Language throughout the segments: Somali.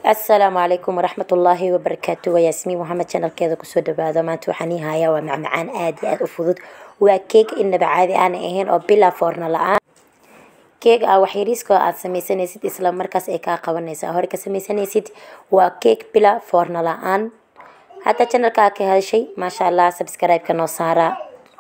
asalaamu calaykum waraxmat ullaahi wabarakaatu waa yaasmiin maxamed janalkeeda kusoo dhawaado maanta waxaan ii hayaa waa macmacaan aad iyo aad u fudud waa keeg inaba caadi aan ahayn oo bilaa foorna la-aan keeg ah waxyariiska aad sameysanaysid isla markaas ay kaa qabanaysaa hore ka sameysanaysid waa keeg bilaa foorna la-aan hadda janalkaa ka heshay maasha allah subscribe-ka noo saara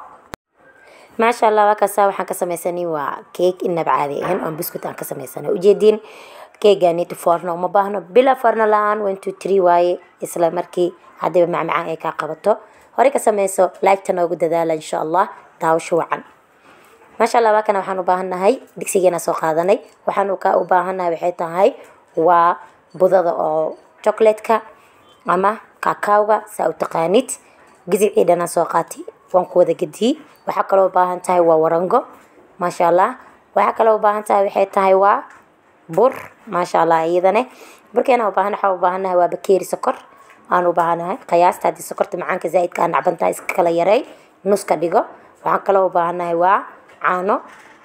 maasha allah waa kaasa waxaan ka sameysanay waa keeg inaba caadi ahayn oo buskut aan ka sameysanay ujeediin keeganit foorna uma baahno bila foorna la-aan one two three waaye isla markii haddiiba macmacaan ay kaa qabato horey ka sameyso laagta noogu dadaala insha allah daawasho wacan maasha allah waakana waxaan u baahannahay digsigeena soo qaadanay waxaan ka u baahannahay waxay tahay waa budada oo chocolatka ama kakawga saa u taqaanid gizicii dhanaan soo qaatay waan ku wada gediyey waxaa kaloo u baahan tahay waa warango maasha allah waxaa kaloo u baahan tahay waxay tahay waa bur maasha allah iyadane burkeena ubaahan waxaa u baahanahay waa bakeeri sokor aan u baahanahay qiyaasta haddii sokorta macaanka zaaidka aa nacbantahay iska kala yareey nus ka dhigo waxaan kaloo u baahanahay waa caano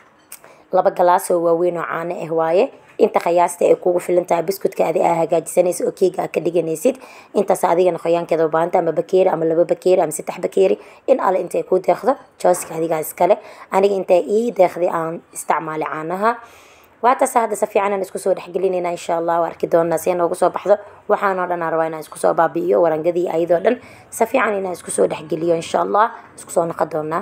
laba galaas oo waaweyn oo caano ah waaye inta qiyaasta ay kugu filan tahay biskutka adi aa hagaajisanaysa oo keega aa ka dhiganaysid intaas adigana qoyaankeeda u baahanta ama bakeeri ama laba bakeeri ama saddex bakeeri in alle intay ku deeqdo jooska adigaa iskale aniga intay ii deeqday aan isticmaalay caanaha waataas hadda si fiican aan isku soo dhexgelinayna insha allah waa arki doonaa si noogu soo baxdo waxaanoo dhan aan rabaa inaan isku soo baabi'iyo warangadii ayadoo dhan si fiican inaan isku soo dhexgeliyo insha allah isku soo noqon doonaa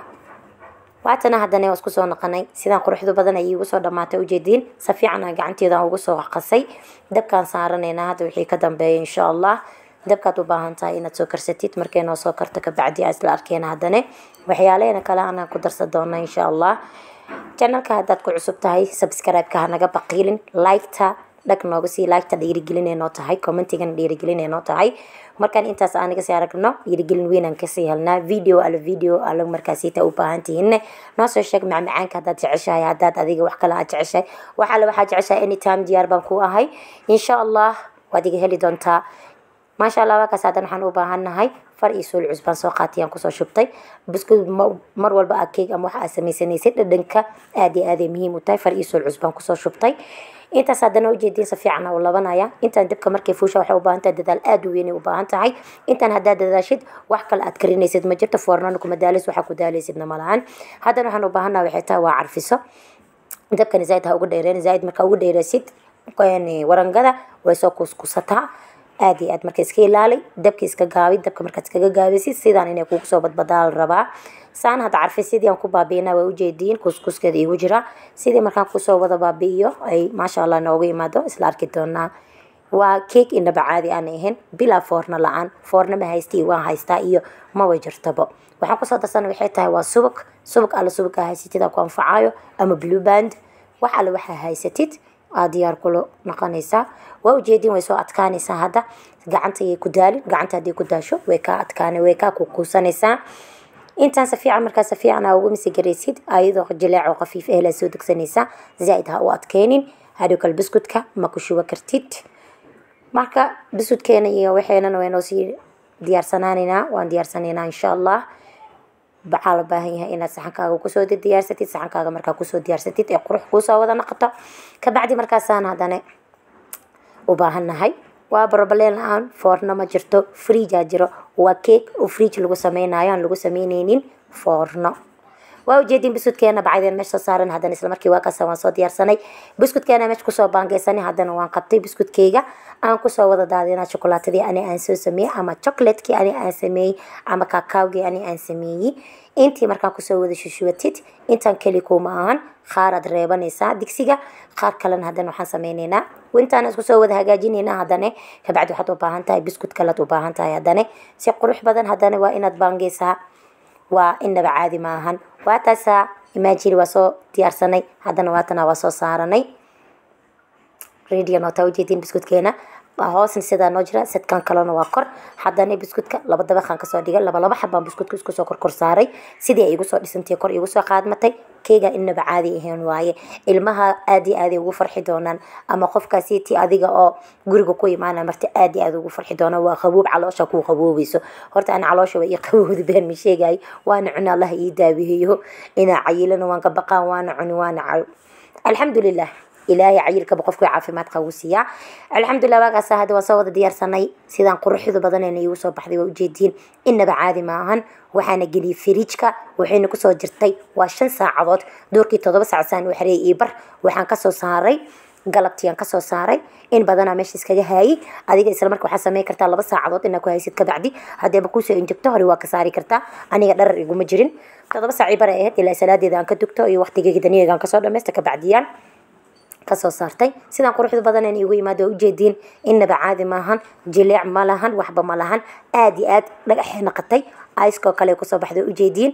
waatana haddana waa isku soo noqonay sidaan quruxdu badan ay iigu soo dhammaatay ujeediin si fiican aan gacanteeda ugu soo qasay dabkaan saaranaynaa hadda wixii ka dambeeya insha allah dabkaad u baahan tahay inaad soo karsatid markay noo soo karto kabacdi aa isla arkeena haddane waxyaalaheena kale anaan ku darsan doona insha allah janalka haddaad ku cusub tahay subscribe-ka hanaga baqiilin liketa dhag nooga sii liketa dhiirigelin noo tahay commentigana dhiirigelin noo tahay markaan intaas aanaga sii aragno dhiirigelin weynaan kasii helnaa video ala video ala markaasiita u baahan tihiinne noo soo sheeg macmacaanka haddaad jeceshahay haddaad adiga wax kale aad jeceshahay wax alle waxaad jeceshahay anytime diyaar baan ku ahay insha allah waad iga heli doontaa maasha allah waakaas haddan waxaan u baahannahay far iyo suul cusbaan soo qaatiyaan kusoo shubtay buskud mar walba aa keeg ama waxa aad samaysanaysid dhadhanka aad iyo aaday muhiim u tahay far iyo suul cusbaan kusoo shubtay intaas haddana ujeediin si fiican u labanaya intaan dabka markay fuusha waxay u baahan tahay dadaal aad u weyn u baahan tahay intaan haddaad dadaashid wax kale aad karinaysid ma jirto foornana kuma daalis waxaa ku daalaysidna ma lahan haddana waxaan u baahannaha waxay tahay waa carfiso dabkani zaaid ha uga dheereen zaaid markaa uga dheeraysid warangada way soo kuskusataa aad iyo aad marka iska ilaali dabka iska gaabi dabka markaad iskaga gaabisid sidaan inay kugu soo badbadaal rabaa saan hadda carfi sidii aan ku baabi'ina waa ujeediin kuskuskeeda igu jira sidii markaan kusoo wada baabi'iyo ay maasha allah noogu imaado isla arki doonaa waa keeg inaba caadi aan ahayn bilaa foorna la-aan foorna ma haysta iyo waan haystaa iyo maba jirtabo waxaan kusoo darsana waxay tahay waa subag subag alle subag aa haysatid aan ku anfacayo ama blue band wax alle waxaa haysatid aad diyaar kula noqonaysaa waa ujeedin way soo adkaanaysaa hadda gacanta ayay ku daalin gacanta haddii ku daasho way kaa adkaan way kaa kukuusanaysaa intaan si fiican markaa si fiican aa ugu misigaraysid ayadoo jileec oo khafiif ehlaa soo degsanaysaa zaaid ha u adkeynin hadhow kale biskutka ma ku shuba kartid marka biskutkeena iyo waxeenana waynoo sii diyaarsanaanaynaa waan diyaarsanaynaa insha allah waxaa la baahan yahay inaad saxankaaga kusoo diyaarsatid saxankaaga markaa kusoo diyaarsatid ee qurux kuusoo wada noqoto kabacdi markaasaan haddana u baahannahay waa barbaleen la-aan foorno ma jirto friijaa jiro waa keeg oo friij lagu sameynayo aan lagu sameyneynin foorno waa ujeedin biskutkeena bacdeen meesha soo saaran haddana isla markii waa kaasa waan soo diyaarsanay biskutkeena meesha kusoo baangeysanay haddana waan qabtay biskutkeyga aan kusoo wada daadina shokolaatadii ani aan soo sameeyey ama chocolatekii ani aan sameeyey ama kakawgii ani aan sameeyey intii markaan kusoo wada shushubatid intaan keli kuma ahan qaaraad reebanaysaa digsiga qaar kalena haddana waxaan sameyneynaa intaan isku soo wada hagaajinaynaa haddane kabacdi waxaad u baahan tahay biskut kalead u baahan tahay haddane si qurux badan haddana waa inaad baangeysaa waa inaba caadi maahan waa taasaa imaajiri waa soo diyaarsanay haddana waatana waa soo saaranay radio noota ujeediin biskutkeena hoosna sidaa noo jira sadkan kalena waa kor haddana biskutka laba dabaqaan kasoo dhigay laba laba xabaan biskutka isku soo korkor saaray sidii ay igu soo dhisantay kor igu soo qaadmatay keega inaba caadi ahayn waaye ilmaha aad iyo aaday ugu farxi doonaan ama qofkaasi ti adiga oo guriga ku imaana marta aad iyo aad ugu farxi doonaan waa qaboob caloosha kuu qaboobayso horta ana caloosha waa ii qaboobda been ma sheegay waana cuni allah ii daawiheeyo inaa cayilana waan ka baqaan waana cuni waana alxamdulilah ilaahay cayilkaba qofku caafimaad qabu siiyaa alxamdulilah waagaas hadda waan soo wada diyaarsanay sidaan quruxda badanayna iigu soo baxday waa ujeediin inaba caadi maahan waxaana geliyay firiijka waxayna kusoo jirtay waa shan saacadood doorkii toddoba saac saan u xareeyay iyo bar waxaan kasoo saaray galabtiiaan kasoo saaray in badanaa meesha iskaga haayay adiga isla marka waxaa sameyn kartaa laba saacadood inaa ku haysid kabacdi hadeeba kuusoo injegto hore waa ka saari kartaa aniga dharar iguma jirin toddoba saacii bare ahayd ilaa salaadeeda aan ka dugto iyo waqtigeyga daniyagaan kasoo dhameysta kabacdiyaan kasoo saartay sidaan quruxda badan igu yimaado waa ujeediin inaba caadi maahan jileec ma lahan waxba ma lahan aada iyo aad dhagaxay naqatay icekoo kale kusoo baxday ujeediin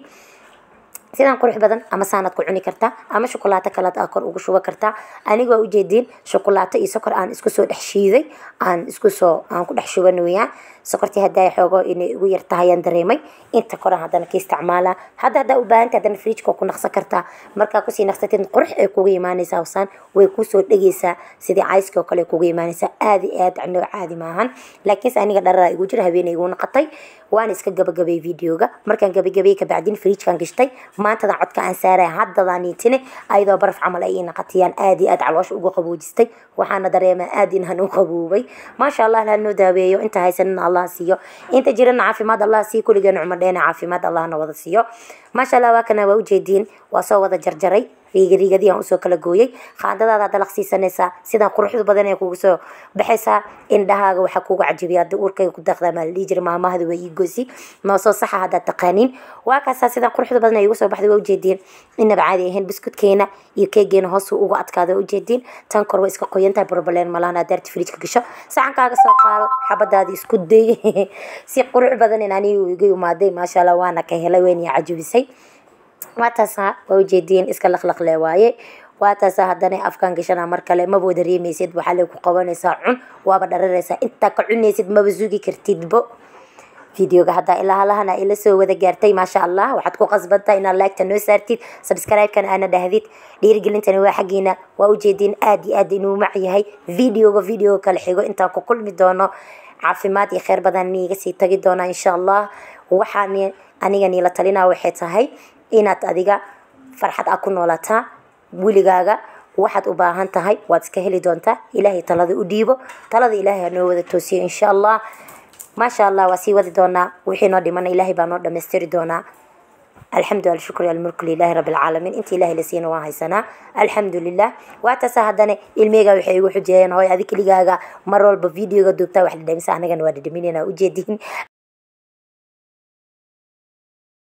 sidaan qurux badan ama saanaad ku cuni kartaa ama shukulaato kalead aa kor ugu shuba kartaa aniga waa ujeediin shukulaato iyo sokor aan isku soo dhex shiiday aan isku soo aan ku dhex shuban weyaan sokortii haddaa xoogo inay igu yar tahayaan dareemay inta koran haddana ka isticmaalaa hadda haddaa u baahanta haddana fridjka ku naqsan kartaa markaa kusii naqsatid qurux ay kuga imaanaysaa hosaan way kusoo dhegaysaa sidii cayska oo kale kuga imaanaysaa aada iyo aad cno caadi maahan laakiinse aniga dhararaa igu jira habeenay igu naqatay waana iska gabagabay videoga markaan gabagabay kabacdin fridjkan gashtay maantadan codka aan saaraya haddadaan iitine ayadoo baraf camal ay ii naqatiyaan aad iyo aad caloosha ugu qaboojistay waxaana dareemaa aad inaan u qaboobay maasha allah hanoo daaweeyo inta haysanina allah siiyo inta jirana caafimaad allah siiyo kulligeena cumar dheena caafimaad allahna wada siiyo maasha allah waa kana waa ujeediin waa soo wada jarjaray riigariigadii aan usoo kala gooyay qaandadaada dalaq siisanaysaa sidaan quruxda badan ee kugu soo baxaysaa indhahaaga waxaa kugu cajibiya hadii uurkayga ku daqdaa maa la dhihi jira maamahada waa ii gosi noo soo saxa haddaad taqaaniin waa kaasaa sidaan quruxda badan ee igu soo baxday waa ujeediin inaba caadi ahayn biskudkeena iyo keegeena hoosu ugu adkaada ujeediin tan kor waa iska qoyantahay barbaleen malahan hadaarti fridjka gasho saxankaaga soo qaado xabadaada isku day si qurux badan in anigu iga imaaday maasha allah waana ka helay wayna cajibisay waa taasaa waa ujeediin iska laqlaqle waaye waa taasaa haddana afkaan gashana mar kale maba dareemaysid waxaa lay ku qabanaysaa cun waaba dhararaysaa intaa ka cunaysid maba sugi kartidbo videoga haddaa ilaa halahana ila soo wada gaartay maasha allah waxaad ku qasbantaa inaad laagta noo saartid subscribe-kana aana dhahdid dhiirigelintani waa xaggiina waa ujeediin aad iyo aad inuu mac yahay videoga videoga kale xigo intaan ku kulmi doono caafimaad iyo kheyr badan niiga sii tagi doonaa insha allah waxaan aniga niila talinaa waxay tahay inaad adiga farxad a ku noolataa weligaaga waxaad u baahan tahay waad iska heli doontaa ilaahay talada u dhiibo talada ilaahay hanoo wada toosiyo insha allah maasha allah waa sii wadi doonaa wixii noo dhimana ilaahay baa noo dhammaystiri doonaa alxamdu alshukru almulku lilahi rabi alcaalamiin inta ilahay la siina waan haysanaa alxamdu lilah waa taasa haddana ilmeyga waxay igu xujeeyeen hooy adi keligaaga mar walba videoga duubtaa wax dhadhamisa anagana waa dhadhaminayna ujeediin